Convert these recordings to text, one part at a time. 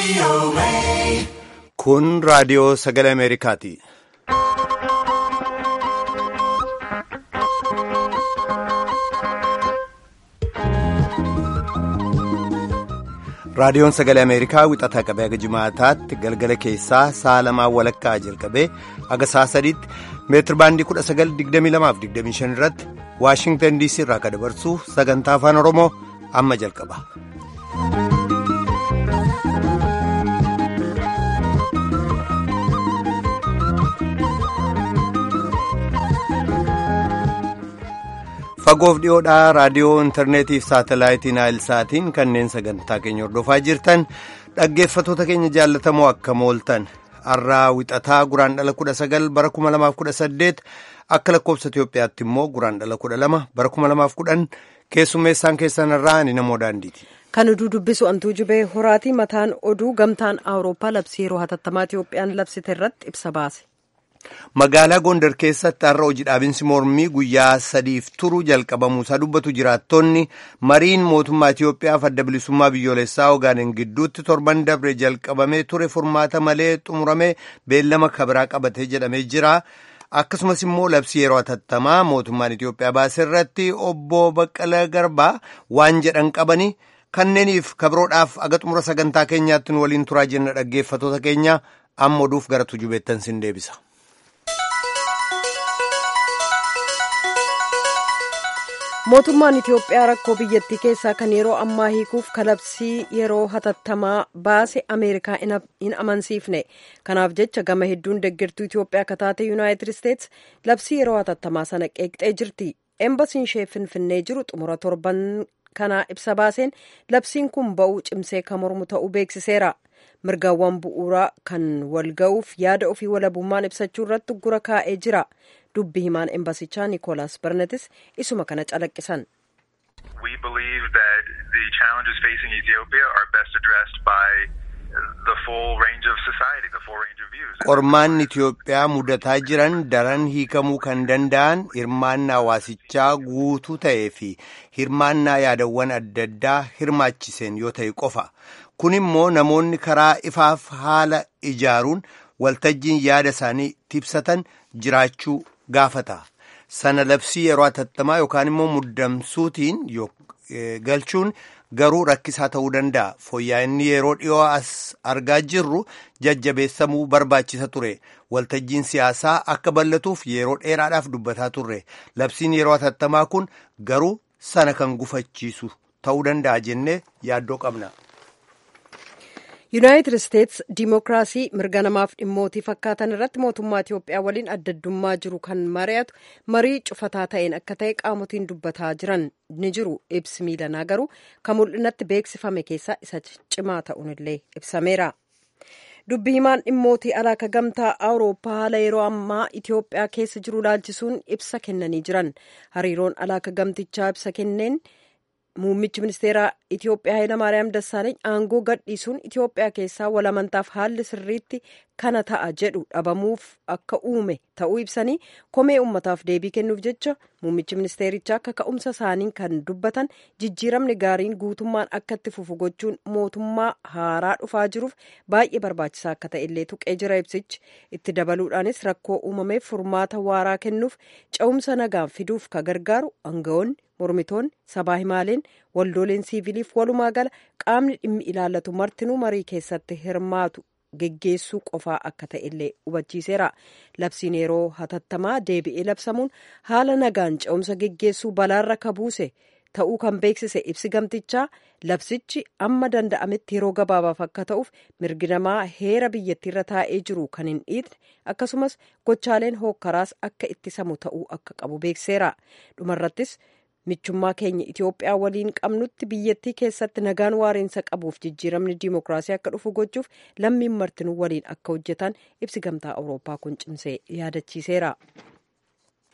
Kun raadiyoo sagalee Ameerikaati. Raadiyoon sagalee Ameerikaa wixataa qabee haga jimaataatti galgala keessaa sa'a lamaan walakkaa jalqabee haga sa'a sadiitti meetir baandii 1922-25 irratti Waashingtan DC irraa kan dabarsu sagantaa afaan Oromoo amma jalqaba. fagoof dhiyoodhaa raadiyoo intarneetii fi saatalaayitii naayilsaatiin kanneen sagantaa keenya hordofaa jirtan dhaggeeffatoota keenya jaallatamoo akka mooltan har'aa wixataa guraan dhala 19 bara 2018 akka lakkoofsa Itoophiyaatti immoo guraan dhala 12 bara 2010 keessummeessaan keessan irraa ani namoo daandiiti. Kan oduu dubbisu antuu jubee horaatii mataan oduu gamtaan awurooppaa labsii yeroo hatattamaa Itoophiyaan labsite irratti ibsa baase. Magaalaa Gondar keessatti har'a hojii dhaabinsi mormii guyyaa sadiif turu jalqabamuusaa dubbatu jiraattonni mariin mootummaa Itoophiyaaf adda bilisummaa biyyoolessaa Ogaadeen gidduutti torban dabre jalqabamee ture furmaata malee xumuramee beellama kabiraa qabatee jedhamee jira. Akkasumas immoo labsii yeroo hatattamaa mootummaan Itoophiyaa baase irratti obbo Baqqala Garbaa waan jedhan qabanii kanneeniif kabiroodhaaf aga xumura sagantaa keenyaatti nu waliin turaa jenna dhaggeeffatoota keenya amma oduuf gara tujubeettan sin deebisa. mootummaan itiyoophiyaa rakkoo biyyattii keessaa kan yeroo ammaa hiikuuf kalabsii yeroo hatattamaa baase ameerikaa hin amansiifne kanaaf jecha gama hedduun deeggartuu itiyoophiyaa akka taate yuunaayitid isteets labsii yeroo hatattamaa sana qeeqxee jirti eembasiin ishee finfinnee jiru xumura torban kanaa ibsa baaseen labsiin kun ba'uu cimsee kan mormu ta'uu beeksiseera mirgaawwan bu'uuraa kan wal ga'uuf yaada ofii walabummaan ibsachuu irratti gura kaa'ee jira dubbi himaan embasichaa niikoolaas barnetis isuma kana calaqqisan. We believe that the challenges facing Ethiopia are best addressed by the full range of society, the full range of views. Qormaanni Itiyoophiyaa mudataa jiran daran hiikamuu kan danda'an hirmaannaa hawaasichaa guutuu ta'ee fi hirmaannaa yaadawwan adda addaa hirmaachiseen yoo ta'e qofa. Kun immoo namoonni karaa ifaaf haala ijaaruun waltajjiin yaada isaanii ibsatan jiraachuu gaafata. Sana labsii yeroo hatattamaa yookaan immoo muddamsuutiin galchuun garuu rakkisaa ta'uu danda'a. Fooyya'inni yeroo dhiyoo as argaa jirru jajjabeessamuu barbaachisa ture. Waltajjiin siyaasaa akka bal'atuuf yeroo dheeraadhaaf dubbataa turre. Labsiin yeroo hatattamaa kun garuu sana kan gufachiisu ta'uu danda'a jennee yaaddoo qabna. yuunaayitid isteets diimokiraasii mirga namaaf dhimmootii fakkaatan irratti mootummaa itiyoophiyaa waliin addaddummaa jiru kan mari'atu marii cufataa ta'een akka ta'e qaamotiin dubbataa jiran ni jiru ibsi miilanaa garuu kan mul'inatti beeksifame keessaa isa cimaa ta'uun illee ibsameera. dubbi himaan dhimmootii alaaka gamtaa awurooppaa haala yeroo ammaa itiyoophiyaa keessa jiru laalchisuun ibsa kennanii jiran hariiroon alaaka gamtichaa ibsa kenneen. Muummichi ministeeraa Itiyoophiyaa Hayilamaariyaam Dassaaleeny aangoo gadhiisuun Itiyoophiyaa keessaa walamantaaf haalli sirriitti kana ta'a jedhu dhabamuuf akka uume ta'uu ibsanii komee uummataaf deebii kennuuf jecha muummichi ministeerichaa akka ka'umsa isaanii kan dubbatan jijjiiramni gaariin guutummaan akka itti fufu gochuun mootummaa haaraa dhufaa jiruuf baay'ee barbaachisaa akka ta'e illee tuqee jira ibsichi itti dabaluudhaanis rakkoo uumameef furmaata waaraa kennuuf ca'umsa nagaan fiduuf ka gargaaru aangawoonni mormitoonni sabaa himaaleen waldooleen siiviliif walumaa gala qaamni dhimmi ilaallatu martinuu marii keessatti hirmaatu geggeessuu qofaa akka ta'e illee hubachiiseera labsiin yeroo hatattamaa deebi'ee labsamuun haala nagaan ca'umsa geggeessuu balaarra kabuuse ta'uu kan beeksise ibsi gamtichaa labsichi amma danda'ametti yeroo gabaabaaf akka ta'uuf mirgi namaa heera biyyattiirra taa'ee jiru kan hin dhiitne akkasumas gochaaleen hookkaraas akka ittisamu ta'uu akka qabu beekseera dhumarrattis. michummaa keenya Itiyoophiyaa waliin qabnutti biyyattii keessatti nagaan waariinsa qabuuf jijjiiramni diimokiraasii akka dhufu gochuuf lammiin martinuu waliin akka hojjetan ibsi gamtaa awurooppaa kun cimsee yaadachiiseera.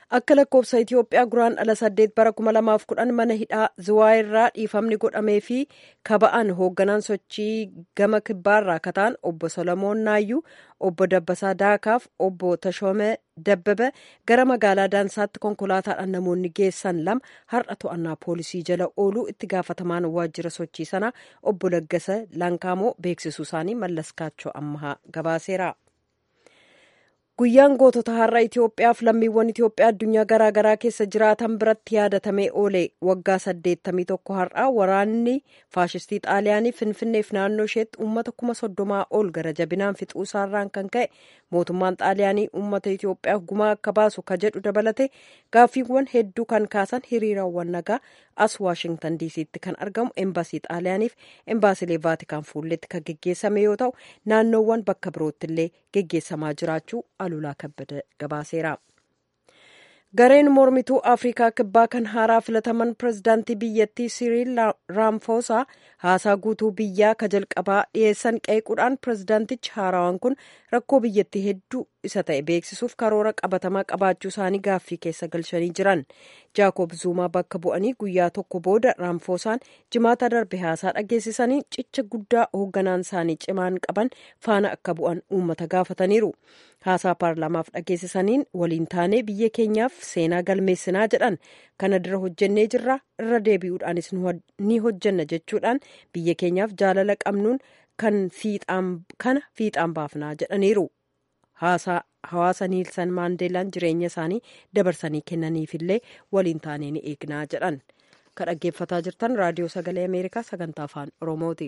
akka lakkoofsa itiyoophiyaa guraan ala saddeet bara kuma lamaaf kudhan mana hidhaa ziwaayirraa dhiifamni godhamee fi kaba'an hoogganaan sochii gama kibbaarraa kataan obbo solomoon naayyuu obbo dabbasaa daakaaf obbo tashoomee dabbaba gara magaalaa daansaatti konkolaataadhaan namoonni geessan lama har'a to'annaa poolisii jala ooluu itti gaafatamaan waajjira sochii sanaa obbo laggasa lankaamoo beeksisuu isaanii mallaskaachoo ammahaa gabaaseera. guyyaan gootota har'a itiyoophiyaaf lammiiwwan itiyoophiyaa addunyaa garaagaraa keessa jiraatan biratti yaadatamee oole waggaa saddeettamii tokko har'aa waraanni faashistii xaaliyaanii finfinneef naannoo isheetti uummata kuma soddomaa ol gara jabinaan fixuu isaarraan kan ka'e mootummaan xaaliyaanii uummata itiyoophiyaaf gumaa akka baasu ka jedhu dabalate gaaffiiwwan hedduu kan kaasan hiriirawwan nagaa as waashingtan diisiitti kan argamu embaasii xaaliyaaniif embaasilee vaatikaan fuulletti kan geggeessame yoo ta'u naannoowwan bakka birootti illee geggeessamaa jiraachuu alulaa kabbada gabaaseera. gareen mormituu afrikaa kibbaa kan haaraa filataman pirezidaantii biyyattii siriil raamfoosaa haasaa guutuu biyyaa ka jalqabaa dhiyeessan qeequudhaan pirezidaantichi haarawaan kun rakkoo biyyattii hedduu isa ta'e beeksisuuf karoora qabatamaa qabaachuu isaanii gaaffii keessa galchanii jiran jaakob zuumaa bakka bu'anii guyyaa tokko booda raamfoosaan jimaata darbe haasaa dhageessisanii cicha guddaa hoogganaan isaanii cimaan qaban faana akka bu'an uummata gaafataniiru haasaa paarlaamaaf dhageessisaniin waliin taanee biyya keenyaaf seenaa galmeessinaa jedhan kana dura hojjennee jirra irra deebi'uudhaanis ni hojjenna jechuudhaan biyya keenyaaf jaalala qabnuun kan kana fiixaan baafnaa jedhaniiru. hawaasa niilsan maandeelaan jireenya isaanii dabarsanii kennaniifillee waliin taanee ni eegnaa jedhan kan dhaggeeffataa jirtan raadiyoo sagalee ameerikaa sagantaa afaan oromooti.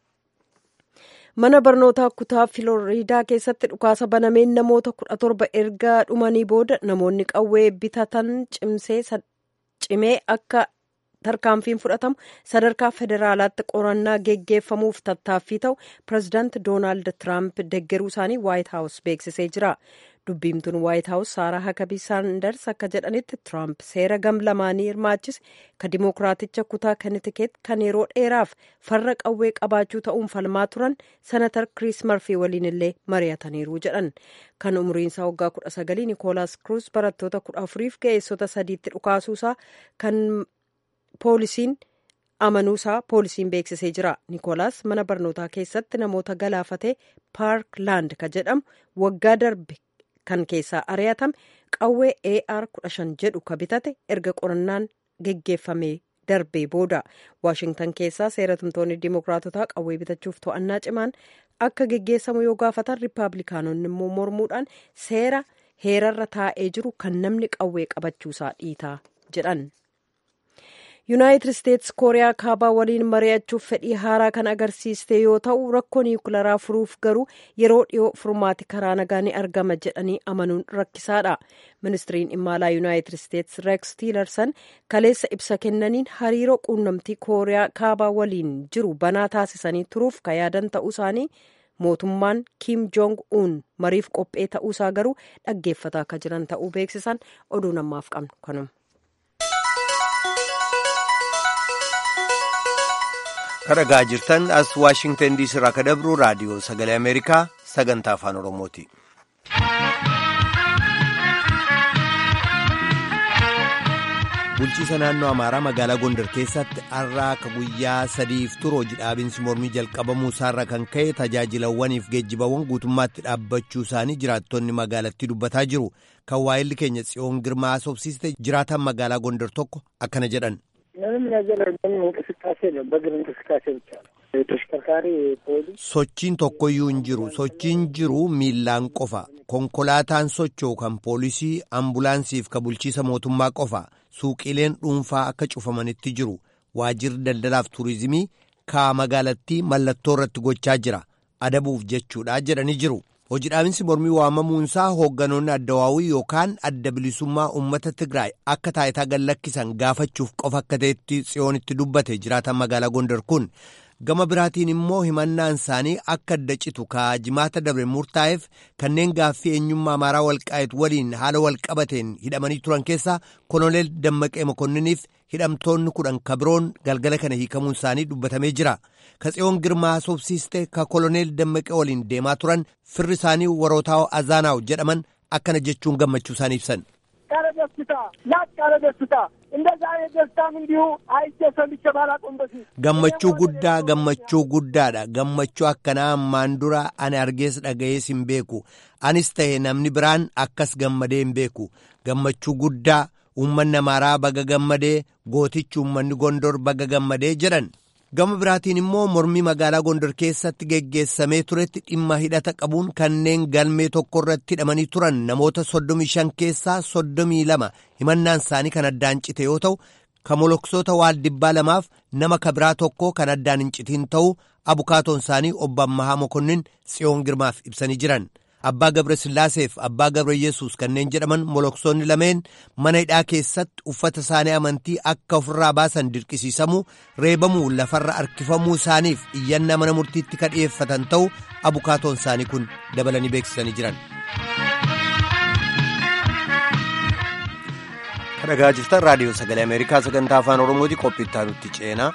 mana barnootaa kutaa filooriidaa keessatti dhukaasa banameen namoota kudha torba erga dhumanii booda namoonni qawwee bitatan cimee akka tarkaanfiin fudhatamu sadarkaa federaalaatti qorannaa geggeeffamuuf tattaaffii ta'u pirezidaanti doonaald tiraamp deggeruu isaanii waayit haawus beeksisee jira dubbiimtuun waayit haawus saaraa hakabii saanders akka jedhanitti tiraamp seera gam lamaanii hirmaachise ka dimookiraaticha kutaa kanitikeet kan yeroo dheeraaf farra qawwee qabaachuu ta'uun falmaa turan senatar kiriis marfii waliin illee mari'ataniiru jedhan kan umriinsaa waggaa kudha sagalii nikoolaas kruus barattoota kudha afuriif ga'eessota sadiitti dhukaasuusaa kan poolisiin amanuusaa poolisiin beeksisee jira nikoolaas mana barnootaa keessatti namoota galaafatee paarklaand ka jedhamu waggaa darbe kan keessaa ari'atame qawwee ar 15 jedhu ka bitate erga qorannaan geggeeffamee darbee booda waashingtan keessaa seeratumtoonni dimookiraatotaa qawwee bitachuuf to'annaa cimaan akka geggeessamu yoo gaafatan riippaabilikaanonni immoo mormuudhaan seera heerarra taa'ee jiru kan namni qawwee qabachuusaa dhiitaa jedhan. yuunaayitid isteetsi kooriyaa kaabaa waliin mari'achuuf fedhii haaraa kan agarsiiste yoo ta'u rakkoo niwukilaraa furuuf garuu yeroo dhiyoo furmaati karaa nagaa ni argama jedhanii amanuun rakkisaadha ministiriin imaalaa yuunaayitid isteetsi reeks tiilarsan kaleessa ibsa kennaniin hariiroo quunnamtii kooriyaa kaabaa waliin jiru banaa taasisanii turuuf ka yaadan ta'uu isaanii mootummaan kiim joong uun mariif qophee ta'uusaa garuu dhaggeeffataa akka jiran ta'uu beeksisan oduu namaaf qabnu kanuma. kadhagaa jirtan as waashingtan diisii irraa ka dabru raadiyoo sagalee ameerikaa sagantaa afaan oromooti. bulchiisa naannoo amaaraa magaalaa gondar keessatti har'a akka guyyaa sadiif turu hojii dhaabinsi mormii jalqabamuu isaarra kan ka'e tajaajilawwaniif geejjibawwan guutummaatti dhaabbachuu isaanii jiraattonni magaalattii dubbataa jiru kan waa'illi keenya tsiyoon girmaa asoobsiiste jiraatan magaalaa gondar tokko akkana jedhan. ምንም ነገር ምንም እንቅስቃሴ ነው። በእግር እንቅስቃሴ ብቻ ነው። ተሽከርካሪ ፖሊስ sochiin tokkoyyuu hin jiru sochiin jiru miillaan qofa konkolaataan socho'u kan poolisii ambulaansiif ka bulchiisa mootummaa qofa suuqileen dhuunfaa akka cufamanitti jiru waajirri daldalaaf tuurizimii kaa magaalattii mallattoo irratti gochaa jira adabuuf jechuudha jedhanii jiru hojii dhaabinsi mormii waamamuunsaa hoogganoonni addawaawii yookaan adda bilisummaa uummata tigraay akka taayitaa gallakkisan gaafachuuf qofa akka ta'etti tsiyoonitti dubbate jiraatan magaalaa gondar kun gama biraatiin immoo himannaan isaanii akka adda citu kaa jimaata dabre murtaa'eef kanneen gaaffii eenyummaa amaaraa walqaa'et waliin haala walqabateen hidhamanii turan keessaa koloneel dammaqee mokonniniif hidhamtoonni kudhan ka biroon galgala kana hiikamuun isaanii dubbatamee jira ka tsiyoon girmaa sobsiiste ka koloneel dammaqee waliin deemaa turan firri isaanii warootaa azaanaaw jedhaman akkana jechuun gammachuu isaanii ibsan. ኧረ ደስታ ላቅ ያለ ደስታ እንደዛ አይነት ደስታም እንዲሁ አይቼ ሰምቼ ባላውቅም በፊት gammachuu guddaa gammachuu guddaadha gammachuu akkanaa ammaan dura ani argees dhaga'ees hin beeku anis ta'e namni biraan akkas gammadee hin beeku gammachuu guddaa uummanni amaaraa baga gammadee gootichi uummanni gondor baga gammadee jedhan gama biraatiin immoo mormii magaalaa gondor keessatti geggeessamee turetti dhimma hidhata qabuun kanneen galmee tokko irratti hidhamanii turan namoota soddomii shan keessaa soddomii lama himannaan isaanii kan addaan cite yoo ta'u kamoloksoota waaldibbaa lamaaf nama kabiraa tokko kan addaan hin citiin ta'uu abukaatoon isaanii obbo Ammahaa Mokonnin Tsiyoon Girmaaf ibsanii jiran. Abbaa Gabre Sillaaseef Abbaa Gabre Yesuus kanneen jedhaman moloksoonni lameen mana hidhaa keessatti uffata isaanii amantii akka ofirraa baasan dirqisiisamuu reebamuu lafarra harkifamuu isaaniif iyyannaa mana murtiitti kan dhiyeeffatan ta'uu abukaatoon isaanii kun dabalanii beeksisanii jiran. Dhaggeeffachaa jirtan raadiyoo sagalee Ameerikaa sagantaa afaan Oromooti qophiittaa nutti ceenaa.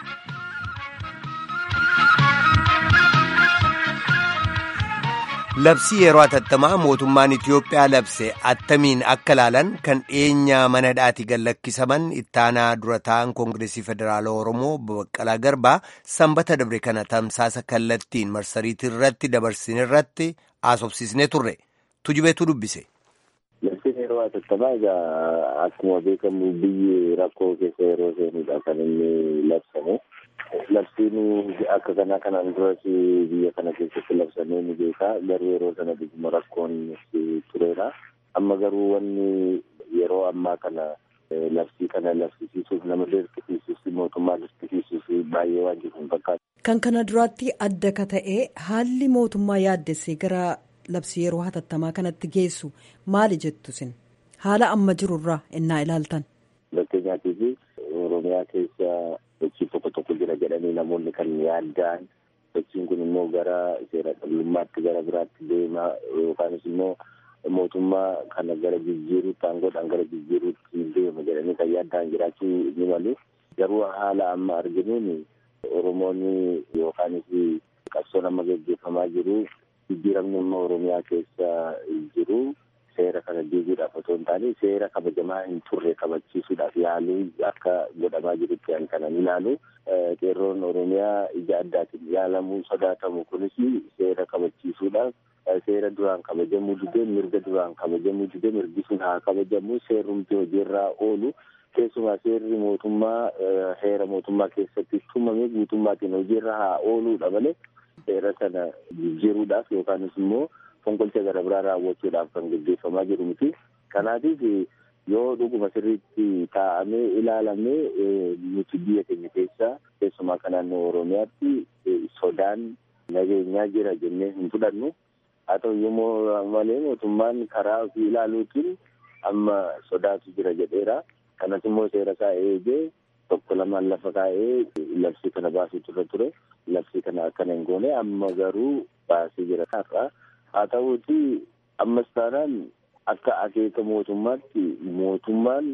Labsii yeroo atattamaa mootummaan Itiyoophiyaa labse attamiin akka laalan kan dhiyeenyaa mana hidhaati gallakkisaman ittaanaa dura ta'an koongireesii federaalaa Oromoo Baqqalaa Garbaa sanbata dabre kana tamsaasa kallattiin marsariitii irratti dabarsine irratti haasofsiisnee turre. Tujubeetu dubbise. Labsiin yeroo atattamaa egaa akkuma beekamu biyyi rakkoo keessa yeroo seenudha kan inni labsame. Labsiin akka kanaa kanaan duras biyya kana keessatti labsamee ni beeka. Garuu yeroo sana dhuguma rakkoon tureera. Amma garuu wanni yeroo ammaa kana labsii kana labsisiisuuf nama dirqisiisuuf mootummaa dirqisiisuuf baay'ee waan jiru hin fakkaatu. Kan kana duraatti adda ka ta'e haalli mootummaa yaaddessee gara labsii yeroo hatattamaa kanatti geessu maali jettu sin haala amma jirurraa innaa ilaaltan. Fakkeenyaatiif Oromiyaa keessa sochii tokko tokko jira jedhanii namoonni kan yaadda'an sochiin kun immoo gara seera dhabdummaatti gara biraatti deema yookaanis immoo mootummaa kana gara jijjiiruutti aangoodhaan gara jijjiiruutti deema jedhanii kan yaadda'an jiraachuu ni malu garuu haala amma arginuun Oromoonni yookaanis qabsoon amma gaggeeffamaa jiru jijjiiramni immoo Oromiyaa keessa jiru seera kana diiguudhaaf otoo hin taane seera kabajamaa hin turre kabachiisuudhaaf yaaluu akka godhamaa jirutti kan kanan ilaalu qeerroon Oromiyaa ija addaatiin yaalamuu sodaatamu kunis seera kabachiisuudhaaf seera duraan kabajamuu didee mirga duraan kabajamuu didee mirgi sun haa kabajamu seerumti hojiirraa oolu keessumaa seerri mootummaa heera mootummaa keessatti tumame guutummaatiin hojiirra haa ooluudha malee seera sana jijjiiruudhaaf yookaanis immoo fonqolcha gara biraa raawwachuudhaaf kan gaggeeffamaa jiru miti. Kanaatiif yoo dhuguma sirriitti taa'amee ilaalamee nuti biyya keenya keessa keessumaa kan naannoo Oromiyaatti sodaan nageenyaa jira jennee hin fudhannu. Haa ta'u yommuu malee mootummaan karaa ofii ilaaluutiin amma sodaatu jira jedheera. Kanas immoo seera isaa eegee tokko lamaan lafa kaa'ee labsii kana baasuutu irra ture. Labsii kana akkana hin goone amma garuu baasee jira har'a. Haa ta'uuti ammas taanaan akka akeeka mootummaatti mootummaan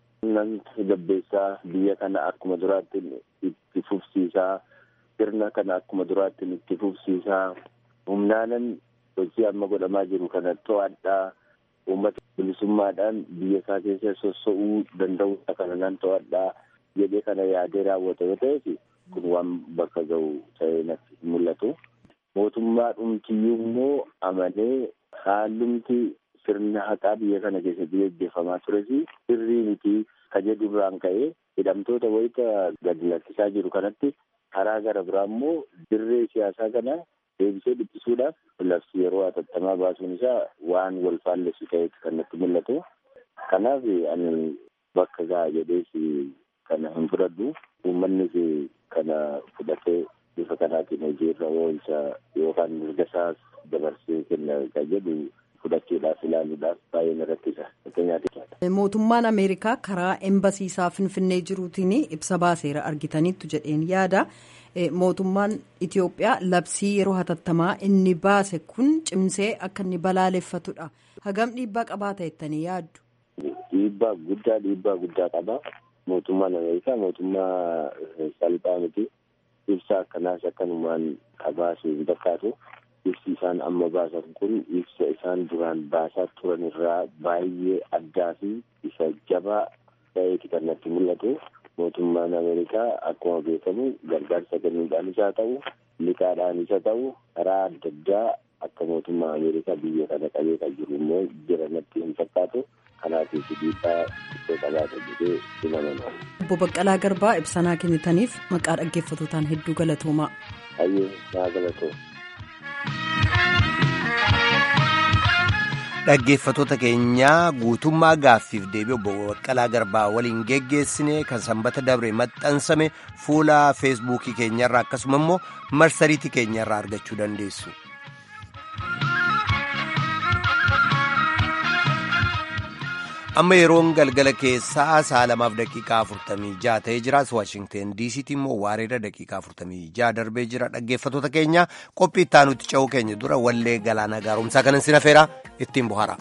namni gabbeessaa biyya kana akkuma duraatti itti fufsiisaa sirna kana akkuma duraatti itti fufsiisaa humnaanan hojii amma godhamaa jiru kana to'adhaa uummata bilisummaadhaan biyya isaa keessa sossa'uu danda'u kana nan to'adhaa jedhee kana yaadee raawwata yoo ta'eef kun waan bakka ga'u ta'ee natti mul'atu. Mootummaa dhumtiyyuu immoo amanee haalumti sirna haqaa biyya kana keessatti gaggeeffamaa tures sirrii miti ka jedhu irraan ka'ee hidhamtoota wayita gadi lakkisaa jiru kanatti karaa gara biraa immoo dirree siyaasaa kana deebisee dhiphisuudhaaf labsii yeroo hatattamaa baasuun isaa waan wal faallessu ta'etti kan natti mul'atu. Kanaaf ani bakka ga'a jedhees kana hin fudhadhu. Uummannis kana fudhatee bifa kanaatiin hojiirra oolcha yookaan mirga isaas dabarsee kenna kan jedhu fudhachuudhaaf ilaaluudhaaf baay'ee na rakkisa. Mootummaan Ameerikaa karaa embasiisaa Finfinnee jiruutiin ibsa baaseera argitaniittu jedheen yaada. Mootummaan Itoophiyaa labsii yeroo hatattamaa inni baase kun cimsee akka inni balaaleffatudha. Hagam dhiibbaa qabaata jettanii yaaddu? Dhiibbaa guddaa dhiibbaa guddaa qaba. Mootummaan Ameerikaa mootummaa salphaa miti. Ibsa akkanaas akkanumaan qabaasu hin fakkaatu. ibsi isaan amma baasan kun ibsa isaan duraan baasaa turan irraa baay'ee addaa fi isa jabaa ta'eeti kan natti mul'atu. Mootummaan Ameerikaa akkuma beekamu gargaarsa kennuudhaanis haa ta'u, liqaadhaanis haa ta'u, karaa adda addaa akka mootummaa Ameerikaa biyya kana qabee kan jiru immoo jira natti hin fakkaatu. Kanaafis dhiibbaa iddoo qabaata jedhee himanama. Obbo Baqqalaa Garbaa ibsanaa kennitaniif maqaa dhaggeeffatootaan hedduu galatoomaa. Hayyee naa galatooma. Dhaggeeffatoota keenyaa guutummaa gaaffiif deebii obbo Baqqalaa Garbaa waliin geggeessine kan sanbata dabre maxxansame fuula feesbuukii keenyarraa akkasuma immoo marsariitii keenyarraa argachuu dandeessu. amma yeroon galgala keessaa sa'a lamaaf daqiiqaa afurtamii ja'a ta'ee jira waashingteen diisiitti immoo waareera daqiiqaa afurtamii ja'a darbee jira dhaggeeffatoota keenya qophii ittaanutti ce'uu keenya dura wallee galaana gaaromsaa kanan sin afeera ittiin bohaara.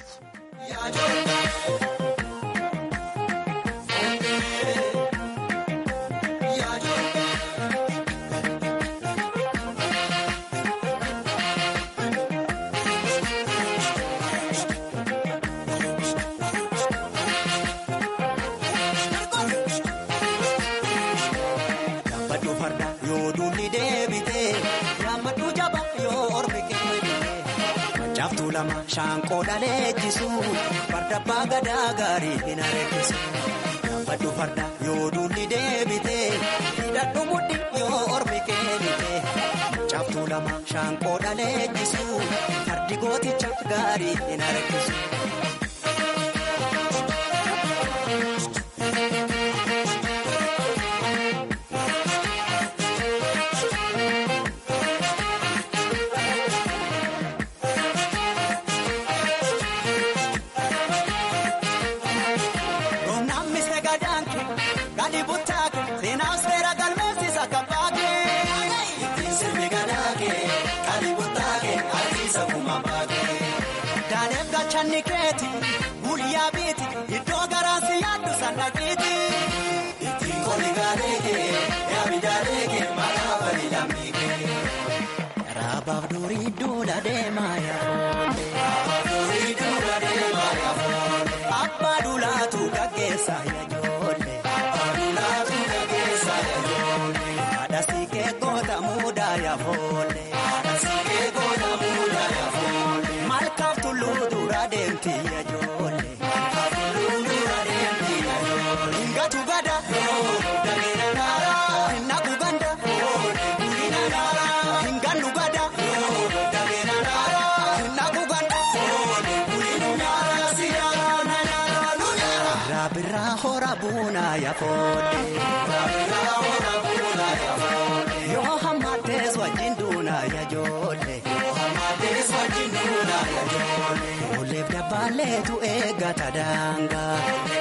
Shaanqoo dhaleechisu farda abbaa gadaa gaarii hin areessisu. Gaafadhu farda yoo duulli deebite hidhadhu mudhi yoo ormi keenite. Caaftuu lama shaanqoo dhaleechisu fardi gooticha gaarii hin areessisu. Guyyaa biiti iddoo garaasi yaaddu sannaqiiti. Ittiin koli gaaleeke yaami jaaleeke maqaa bali lammiike. Raabaaf durii duula deemaa yaafoolle. Raabaaf durii duula deemaa yaafoolle. Abbaa duulaatu gaggeessa yaajoolle. Abbaa duulaatu gaggeessa yaajoolle. Haadha siikee goota muudaa yaafoolle. Haadha siikee goota muudaa yaafoolle. Malkaaf tulluu dura deemti yaajoolle. Yoo hammatees wajjin duunaa yaajoolle. Olleef dabbaaleetu eeggata daangaa.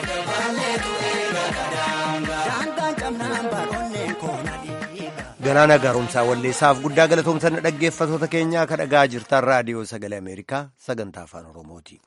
Daangaan cabnaan baroonneen koona dhiiga. Galaana gaaromsaa walleessaaf guddaa galatoomsan dhaggeeffatoota keenyaa ka dhagaa jirtan raadiyoo sagalee Ameerikaa sagantaa afaan Oromooti.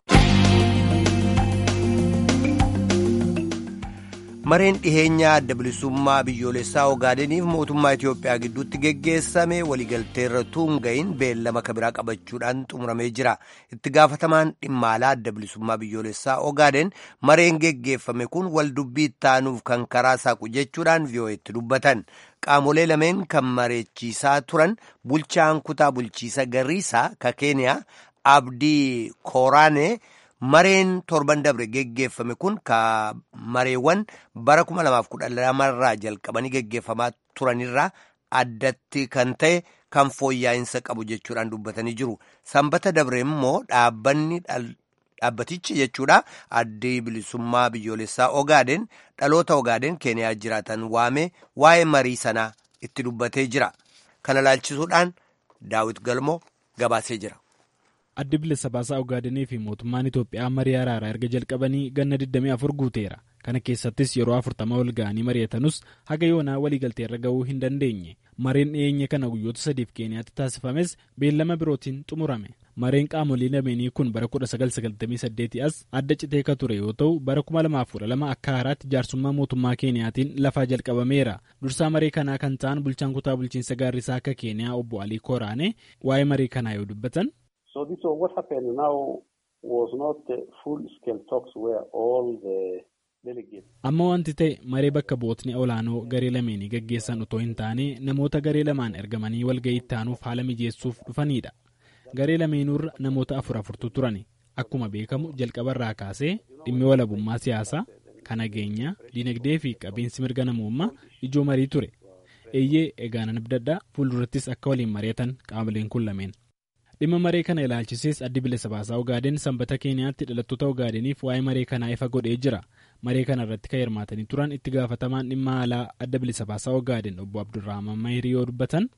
mareen dhiheenyaa adda bilisummaa biyyoolessaa ogaadeniif mootummaa Itoophiyaa gidduutti geggeessame waliigalteerra tuunga'iin beellama kabiraa qabachuudhaan xumuramee jira. Itti gaafatamaan dhimma alaa adda bilisummaa biyyoolessaa ogaaden mareen geggeeffame kun waldubbii ittaanuuf kan karaa saaqu jechuudhaan vi'oo'etti dubbatan. Qaamolee lameen kan mareechiisaa turan bulchaan kutaa bulchiisa Garriisaa ka Keeniyaa Abdii Kooraanee. mareen torban dabre geggeeffame kun ka mareewwan bara 2012 irraa jalqabanii geggeeffamaa turanirraa addatti kan ta'e kan fooyya'insa qabu jechuudhaan dubbatanii jiru sanbata dabre immoo dhaabbanni dhaabbatichi jechuudha addi bilisummaa biyyoolessaa ogaaden dhaloota ogaaden keeniyaa jiraatan waame waa'ee marii sanaa itti dubbatee jira kana laalchisuudhaan daawit galmoo gabaasee jira. addi bilisa baasaa ogaadenii fi mootummaan itoophiyaa marii araaraa erga jalqabanii ganna 24 guuteera kana keessattis yeroo 40 ol ga'anii mari'atanus haga yoonaa waliigaltee irra ga'uu hin dandeenye mareen dhiyeenya kana guyyoota sadiif keeniyaatti taasifames beellama birootiin xumurame mareen qaamolee lameenii kun bara 1998 as adda citee ka ture yoo ta'u bara 2012 akka haaraatti jaarsummaa mootummaa keeniyaatiin lafaa jalqabameera dursaa maree kanaa kan ta'an bulchaan kutaa bulchiinsa gaarrisaa akka keeniyaa obbo alii koraane waa'ee maree kanaa yoo dubbatan. amma wanti ta'e maree bakka bootni olaanoo garee lameenii gaggeessan otoo hin taane namoota garee lamaan ergamanii walga'ii itti aanuuf haala mijeessuuf dhufanidha. garee lameenuurra namoota afur afurtu turan akkuma beekamu jalqabarraa kaasee dhimmi walabummaa siyaasaa kan nageenyaa dinagdee fi qabiinsi mirga namummaa ijoo marii ture eeyyee egaan abdaddaa fuuldurattis akka waliin mari'atan qaamoleen kun lameen dhimma maree kana ilaalchisees addi bilisa baasaa ogaadeen sanbata keeniyaatti dhalattoota ogaadeniif waa'ee maree kanaa ifa godhee jira maree kana irratti kan hirmaatanii turan itti gaafatamaan dhimma alaa adda bilisa baasaa ogaadeen obbo abdurrahman mahirii yoo dubbatan.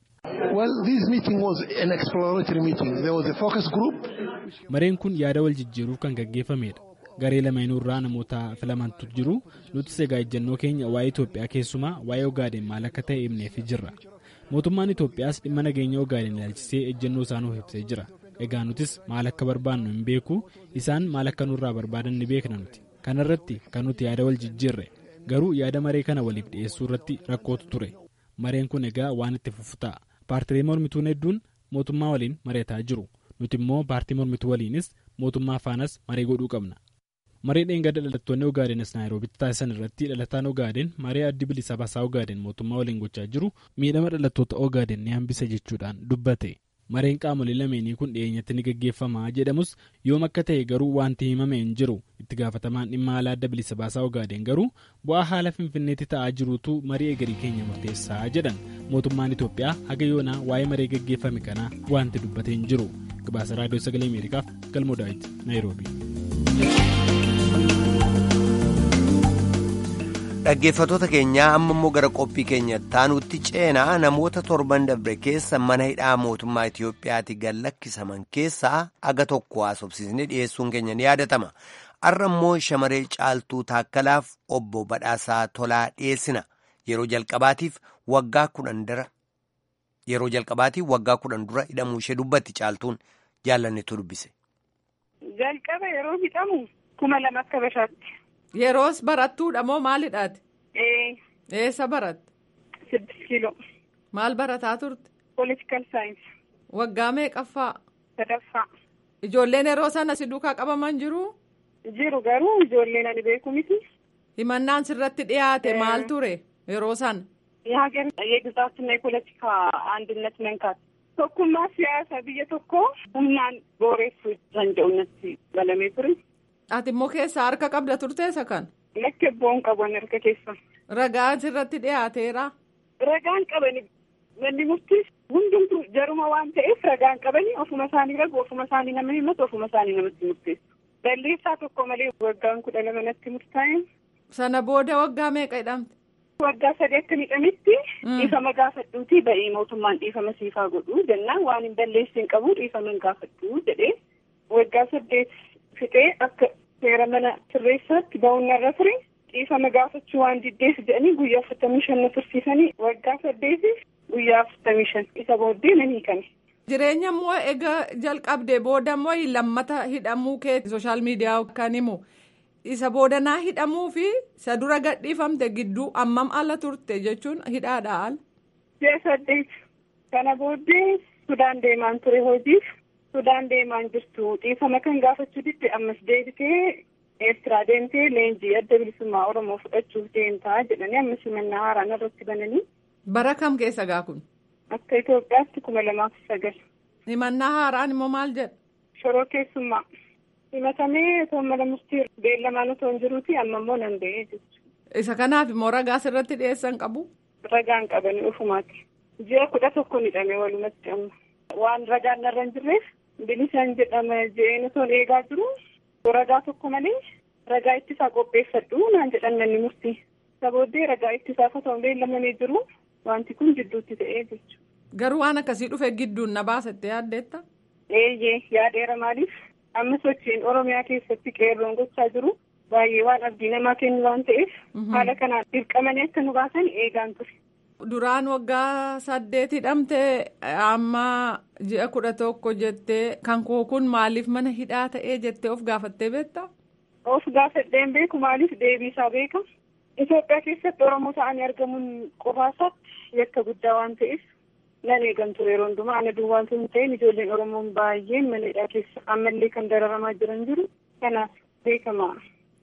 mareen kun yaada wal jijjiiruuf kan gaggeeffamedha garee lameenurraa namoota filamantu jiru nutis egaa ejjennoo keenya waa'ee itoophiyaa keessumaa waa'ee ogaadeen maal akka ta'e himneef jirra mootummaan itoophiyaas dhimma nageenya ogaadeen ilaalchisee ejjennoo isaa nuuf ibsee jira egaa nutis maal akka barbaannu hin beeku isaan maal akka nurraa barbaadan ni beekna nuti kanarratti kan nuti yaada wal jijjiirre garuu yaada maree kana waliif dhiyeessuu irratti rakkootu ture mareen kun egaa waan itti fufu ta'a paartilee mormituun hedduun mootummaa waliin mari'ataa jiru nuti immoo paartii mormituu waliinis mootummaa faanas maree godhuu qabna maree dheengadda dhalattoonni ogaadenis naayiroobitti taasisan irratti dhalataan ogaadeen maree addi bilisa baasaa ogaadeen mootummaa waliin gochaa jiru miidhama dhalattoota ogaadeen ni hambisa jechuudhaan dubbate mareen qaamolee lameenii kun dhiyeenyatti ni gaggeeffamaa jedhamus yoom akka ta'e garuu wanti himame hin jiru itti gaafatamaan dhimma alaa adda bilisa baasaa ogaadeen garuu bu'aa haala finfinneetti ta'aa jiruutu marii egerii keenya murteessaa jedhan mootummaan itoophiyaa haga yoonaa waa'ee maree gaggeeffame kanaa wanti dubbatee hin jiru gabaasa raadiyoo sagalee ameerikaaf galmoo daawit naayiroobii. dhaggeeffatoota keenyaa amma immoo gara qophii keenya taanutti ceenaa namoota torban dabre keessa mana hidhaa mootummaa Itoophiyaatti gad lakkisaman keessaa aga tokko haasofsiisnee dhiyeessuun keenya ni yaadatama. Har'a immoo shamaree caaltuu taakkalaaf obbo Badhaasaa Tolaa dhiyeessina. Yeroo jalqabaatiif waggaa kudhan dura yeroo jalqabaatiif waggaa kudhan dura hidhamuu ishee dubbatti caaltuun jaallannetu dubbise. Jalqaba yeroo hidhamu kuma lama akka bashaatti. Yeroos barattuudha moo maalidhaati? Ee. Eessa baratte? Siddis kiiloo. Maal barataa turte? Politikal saayinsii. Waggaa meeqaffaa? Sadaffaa. Ijoolleen yeroo sana si duukaa qabaman jiru? Jiru garuu ijoolleen ani beeku miti. Himannaan sirratti dhiyaate maal ture yeroo sana? የሀገር የግዛትና የፖለቲካ አንድነት መንካት tokkummaa siyaasa biyya tokko humnaan booreessuu danda'uunatti galamee ture. Ati immoo keessaa harka qabda turteessa kan? Lakke boon qaban harka keessa. Ragaan sirratti dhiyaateera. Ragaan qabani manni murtii hundumtu jaruma waan ta'eef ragaan qabani ofuma isaanii ragu ofuma isaanii nama himatu ofuma isaanii namatti murteessu. Balleessaa tokko malee waggaan kudha lama natti murtaa'e. Sana booda waggaa meeqa hidhamte? Waggaa sadii akka hidhamitti dhiifama gaafadhuuti ba'ii mootummaan dhiifama siifaa godhu jennaan waan hin balleessin qabu dhiifama hin gaafadhu jedhee waggaa saddeet fixee akka seera mana sirreessaatti ba'uun irra ture dhiifama gaafachuu waan diddeef jedhanii guyyaa afurtamii shan na tursiisanii waggaa saddeetiif guyyaa afurtamii shan isa booddee nan hiikame. Jireenya immoo egaa jalqabdee booda immoo lammata hidhamuu kee sooshaal miidiyaa kan himu isa boodanaa hidhamuu fi isa dura gadhiifamte gidduu ammam ala turte jechuun hidhaadha al. Ji'a saddeet kana booddee Sudaan deemaan ture hojiif Sudaan deemaan jirtu dhiifama kan gaafachuu didde ammas deebitee Eertiraa deemtee leenjii adda bilisummaa Oromoo fudhachuuf deemtaa jedhanii ammas himannaa haaraan irratti bananii. Bara kam keessa gaa kun? Akka Itoophiyaatti kuma lamaaf sagal. Himannaa haaraan immoo maal jedha? Shoroo keessummaa. Himatamee otoo mana murtii beellamaan otoo hin jiruuti amma immoo nan ba'ee jechuudha. Isa kanaaf immoo ragaa sirratti dhiyeessan qabu? Ragaan qabanii ofumaati. Ji'a kudha tokko hidhame walumatti amma. Waan ragaan narra hin jirreef bilisaan jedhama je'een otoo eegaa jiru ragaa tokko malee ragaa ittisaa qopheeffadhu naan jedhan manni murtii. Isa booddee ragaa ittisaaf otoo beellamamee jiru wanti kun jidduutti ta'ee jechuudha. Garuu waan akkasii dhufe gidduun na baasatte yaaddeetta? Eeyyee yaadeera maaliif? amma sochiin oromiyaa keessatti qeerroon gochaa jiru baay'ee waan abdii namaa kennu waan ta'eef haala kanaan dirqamanii akka nu baasan eegaan ture. Duraan waggaa saddeet hidhamte amma ji'a kudha tokko jettee kan koo kun maaliif mana hidhaa ta'ee jettee of gaafattee beektaa? Of gaafadheen beeku maaliif deebii isaa beeka? Itoophiyaa keessatti Oromoo ta'anii argamuun qofaasaatti yakka guddaa waan ta'eef nan eegan ture yeroo hundumaa ana duwwaan sun ta'een ijoolleen Oromoon baay'een mana hidhaa keessa ammallee kan dararamaa jiran jiru kanaaf beekamaa.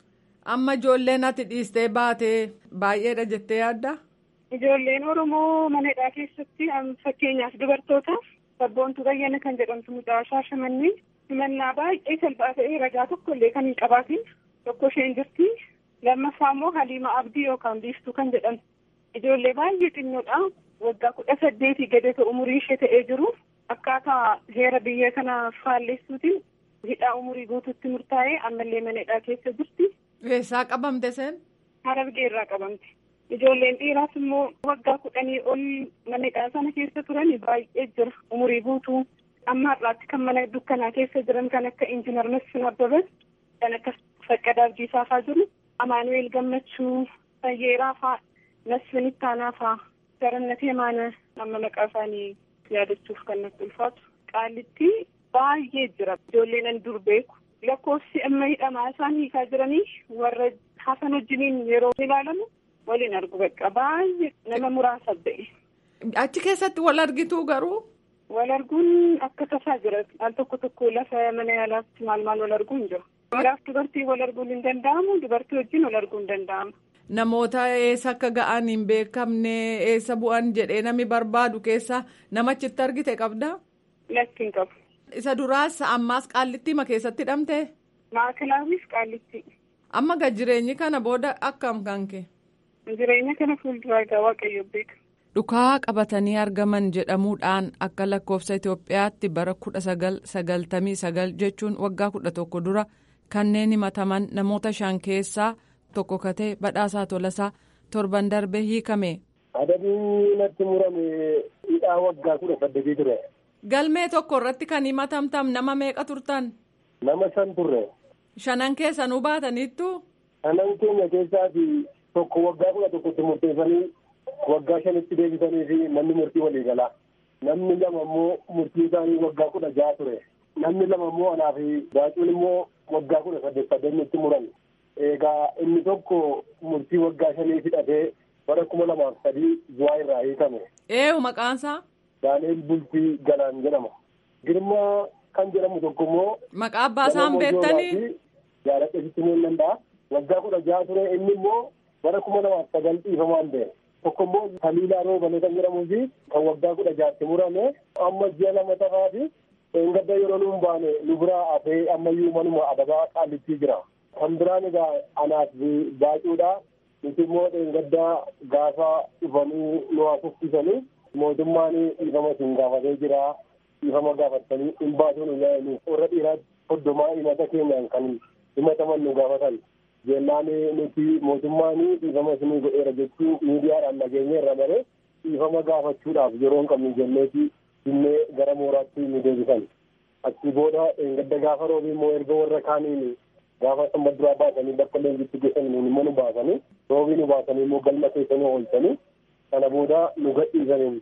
Amma ijoolleen ati dhiistee baatee baay'eedha jettee yaaddaa? Ijoolleen Oromoo mana hidhaa keessatti fakkeenyaaf dubartoota sabboontuu bayyana kan jedhamtu mucaa shaashamannii himannaa baay'ee salphaa ta'ee ragaa tokko illee kan hin qabaatin tokko isheen jirti lammaffaa immoo Haliima Abdii yookaan Biiftuu kan jedhamtu ijoollee baay'ee xinnoodha waggaa kudha saddeetii gadata umurii ishee ta'ee jiru akkaataa heera biyya kana faalleessuutiin hidhaa umurii guutuutti murtaa'ee ammallee mana hidhaa keessa jirti. Eessaa qabamte seen? Harargee irraa qabamte. Ijoolleen dhiiraas immoo waggaa kudhanii ol mana hidhaa sana keessa turan baay'ee jira umurii guutuu. Amma har'aatti kan mana dukkanaa keessa jiran kan akka Injiinar Masfin Abbabas kan akka Faqqadaa Abdiisaa fa'aa jiru. Amaanu'eel Gammachuu, Fayyeeraa fa'aa, Masfin Ittaanaa fa'aa, Garannatee Maana amma maqaa isaanii yaadachuuf kan natti ulfaatu. Qaallitti baay'ee jira. Ijoollee nan dur beeku. Lakkoofsi amma hidhamaa isaan hiikaa jiranii warra hafan wajjiniin yeroo ilaalamu waliin argu bakka baay'ee nama muraasa ba'e. Achi keessatti wal argituu garuu. Wal arguun akka tasaa jira. Al tokko tokko lafa mana yaalaatti maal maal wal arguun jira. Dhiiraaf dubartii wal arguun hin danda'amu. Dubartii wajjin wal arguun hin danda'amu. Namoota eessa akka ga'an hin beekamne eessa bu'an jedhee namni barbaadu keessa namachitti argite qabdaa? Lakki hin qabu. Isa duraas ammaas qaallittiima keessatti hidhamte? Maakilaawiif qaallitti. Amma gad jireenyi kana booda akkam kan kee? Jireenya kana fuulduraa egaa waaqayyo beeka. Dhukaa qabatanii argaman jedhamuudhaan akka lakkoofsa Itoophiyaatti bara kudha sagal sagaltamii sagal jechuun waggaa kudha tokko dura kanneen himataman namoota shan keessaa tokko katee badhaasaa tolasaa torban darbe hiikame. Adabii natti murame hidhaa waggaa kudha saddeetii ture. Galmee tokko irratti kan himatamtam nama meeqa turtan? Nama shan turre. Shanan keessanuu baataniittu? Shanan keenya keessaati tokko waggaa kudha tokkotti murteessanii waggaa shanitti deebisanii fi namni murtii walii galaa. Namni lama immoo murtii isaanii waggaa kudha jaha ture. Namni lama immoo anaa fi baacuun immoo waggaa kudha saddeet saddeetnitti muran. Egaa inni tokko murtii waggaa shanii fidhatee bara kuma lamaaf sadii bu'aa irraa hiikame. Eewu maqaansaa? Daaneel Bultii Galaan jedhama. Girmaa kan jedhamu tokko immoo. Maqaa abbaa isaan beektanii? Jaaladha sitti ni danda'a. Waggaa kudha jaha ture inni immoo bara kuma lamaaf sagal dhiifamaan ba'e. Tokko immoo Taliilaa Roobale kan jedhamuu fi kan waggaa kudha jahatti murame amma ji'a lama tafaa fi gadda yeroo nuun baane nu biraa hafee ammayyuu manuma adabaa qaallittii jira. Kan biraan egaa anaaf baacuudha. Nuti immoo gaddaa gaafa dhufanii nu haasofsiisanii mootummaan dhiifama isin gaafatee jira. Dhiifama gaafatanii hin baasuun warra dhiiraatti hoddomaa himata keenyaan kan himataman nu gaafatan. jennaan nuti mootummaan dhiifama isinii godheera jechuu miidiyaadhaan nageenya irra malee dhiifama gaafachuudhaaf yeroo hin qabnu jenneeti dinnee gara mooraatti nu deebisan. Achi booda gadda gaafa roobii immoo erga warra kaaniin gaafa samba duraa baasanii bakka leenjitti geessan nuun immoo nu baasanii roobii nu baasanii immoo galma keessanii oolchanii sana booda nu gadhiisaniin.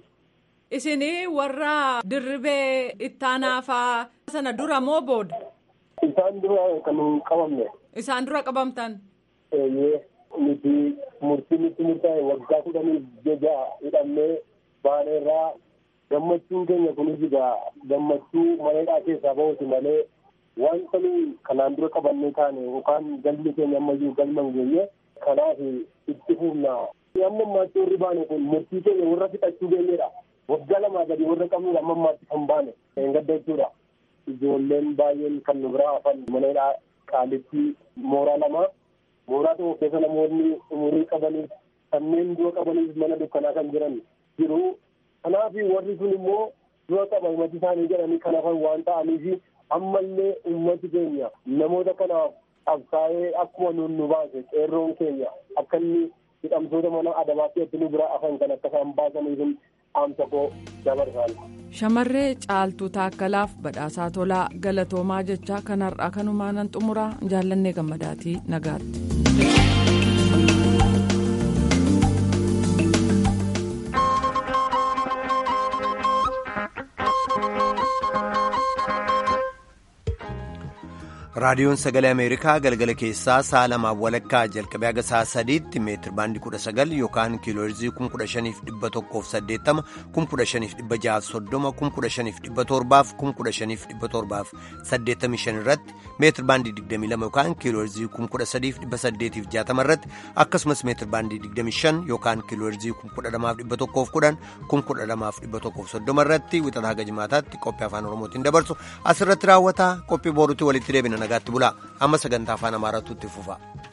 Isinii warra dirribee ittaanaafaa sana dura moo booda? Isaan dura kan hin qabamne. Isaan dura qabamtan. Eeyyee nuti murtii nutti murtaa'e waggaa kudhanii jaja hidhamnee baaneerraa gammachuun keenya kunis egaa gammachuu maneedhaa keessaa bahuuti malee wanta kanaan dura qabannee taane yookaan galmi keenya ammayyuu galma hin geenye kanaaf itti fufna. Amma ammaatti warri baane kun murtii keenya warra fixachuu geenyedha. Waggaa lamaa gadi warra qabnudha amma ammaatti kan baane hin gadda jechuudha. Ijoolleen baay'een kan nu biraa hafan maneedhaa qaalitti mooraa lama mooraa tokko keessa namoonni umurii qabaniif kanneen dura qabaniif mana dukkanaa kan jiran jiru kanaaf warri sun immoo dura qaba himati isaanii jedhanii kan hafan waan ta'aniif ammallee ummati keenya namoota kanaaf qabsaa'ee akkuma nuun nu baase qeerroon keenya akka inni hidhamtoota mana adabaatti nu biraa hafan kan akka isaan baasaniif dhaamsa koo dabarsaan. Shamarree caaltuu taakkalaaf badhaasaa tolaa galatoomaa jecha kanarraa kanumaa nan xumuraa jaallannee gammadaatii nagaatti. raadiyoon sagalee ameerikaa galgala keessaa sa'a lamaaf walakkaa jalqabee haga sa'a sadiitti meetir baandii kudha sagal yookaan kiilooherzii kum kudha shaniif dhibba tokkoof saddeettama kum kudha shaniif dhibba jaaf soddoma kum kudha shaniif dhibba torbaaf kum kudha shaniif dhibba torbaaf saddeettamii shan irratti meetir baandii digdamii lama yookaan kiilooherzii kum kudha sadiif dhibba saddeetiif jaatama irratti akkasumas meetir baandii digdamii shan yookaan kiilooherzii kum kudha lamaaf dhibba tokkoof kudhan kum kudha lamaaf dhibba tokkoof soddoma irratti wixata haga jimaataatti qophii afaan oromootiin dabarsu asirratti raawwata qophii boorutti walitti deebina nagaatti bulaa amma sagantaa afaan amaaraatu itti fufa.